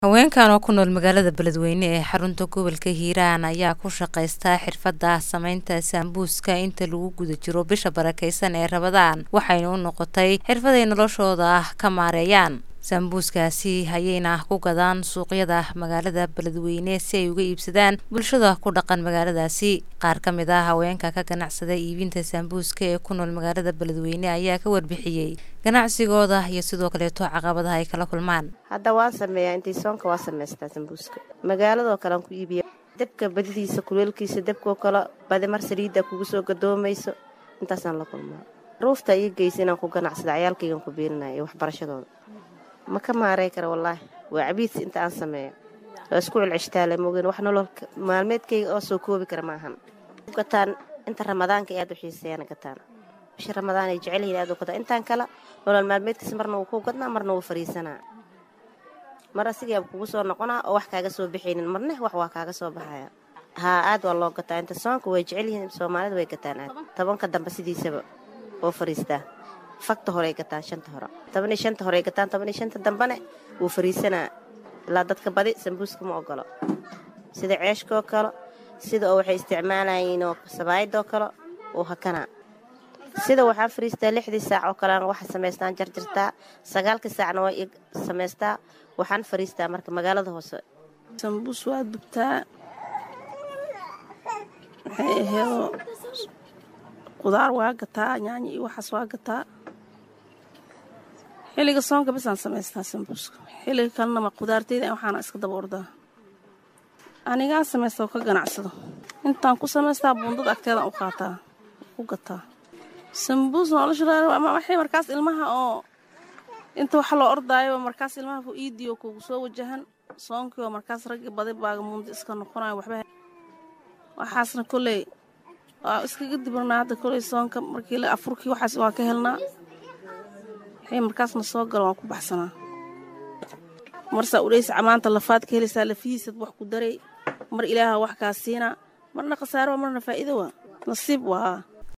haweenkan oo ku nool magaalada beledweyne ee xarunta gobolka hiiraan ayaa ku shaqaysta xirfadda samaynta saambuuska inta lagu guda jiro bisha barakeysan ee rabadaan waxayna u noqotay xirfaday noloshooda ka maareeyaan saambuuskaasi ayayna ku gadaan suuqyada magaalada beledweyne si ay uga iibsadaan bulshada ku dhaqan magaaladaasi qaar ka mid ah haweenka ka ganacsada iibinta saambuuska ee ku nool magaalada beledweyne ayaa ka warbixiyey ganacsigooda iyo sidoo kaleeto caqabadaha ay kala kulmaan hadda waan sameeyaa intii soonka waa samaystaa sambuuska magaaladoo kale aan ku iibiya dabka badidiisa kuleelkiisa dabkoo kale badi mar saliidda kugu soo gadoomayso intaasaan la kulmaa ruufta ii geysa inaan ku ganacsada cayaalkaygaan ku biirinaya iyo waxbarashadooda ma ka maarey kara wallaahi waa cabiidsi inta aan sameeyo waa isku celceshtaale moogeen wax nolol maalmeedkayga oo soo koobi kara maahan gataan inta ramadaanka aad u xiiseeyana gataan bisha ramadaan ay jecel yihiin aad u gataan intaan kale nolol maalmeedkiisa marna wuu ku gadnaa marna wuu fariisanaa mar asigaaba kugu soo noqonaa oo wax kaaga soo baxaynin marne wax waa kaaga soo baxaya haa aad waa loo gataa inta soonka way jecel yihiin soomaalida way gataan aad tobanka dambe sidiisaba oo fariistaa fagta horey gataan shanta hore tobaniyo shanta horey gataan tobaniyo shanta dambene wuu fariisanaa ilaa dadka badi sambuuska ma ogolo sida ceeshkaoo kale sida oo waxay isticmaalayiinoo sabaayadoo kale uu hakanaa sida waxaa fariistaa lixdii saac oo kalean waxa samaystaan jarjartaa sagaalkii saacna waa samaystaa waxaan fariistaa marka magaalada hoose sambuus waa dubtaa waxay aheedoo qudaar waa gataa yaanyo iyo waxaas waa gataa xilliga soonka bisaan samaystaa sambuuska xilliga kalenama qudaarteyda waxaana iska daba ordaa anigaa samaysta oo ka ganacsado intaan ku samaystaa buundada agteedaan u qaataa u gataa sambuus noloshawaxay markaas ilmaha oo inta waxa loo ordaayo markaas ilmaha ku iidiyo kugu soo wajahan soonkii oo markaas raggi badi baaga muundi iska noqonayo waxba waxaasna koley waa iskaga dibirnaa hadda koley soonka markii afurkii waxaas waa ka helnaa waxay markaasna soo galo waan ku baxsanaa marsaa udhaysa camaanta lafaad ka helaysaa lafihiisad wax ku daray mar ilaaha wax kaa siinaa marna khasaaro waa marna faa'iido waa nasiib waa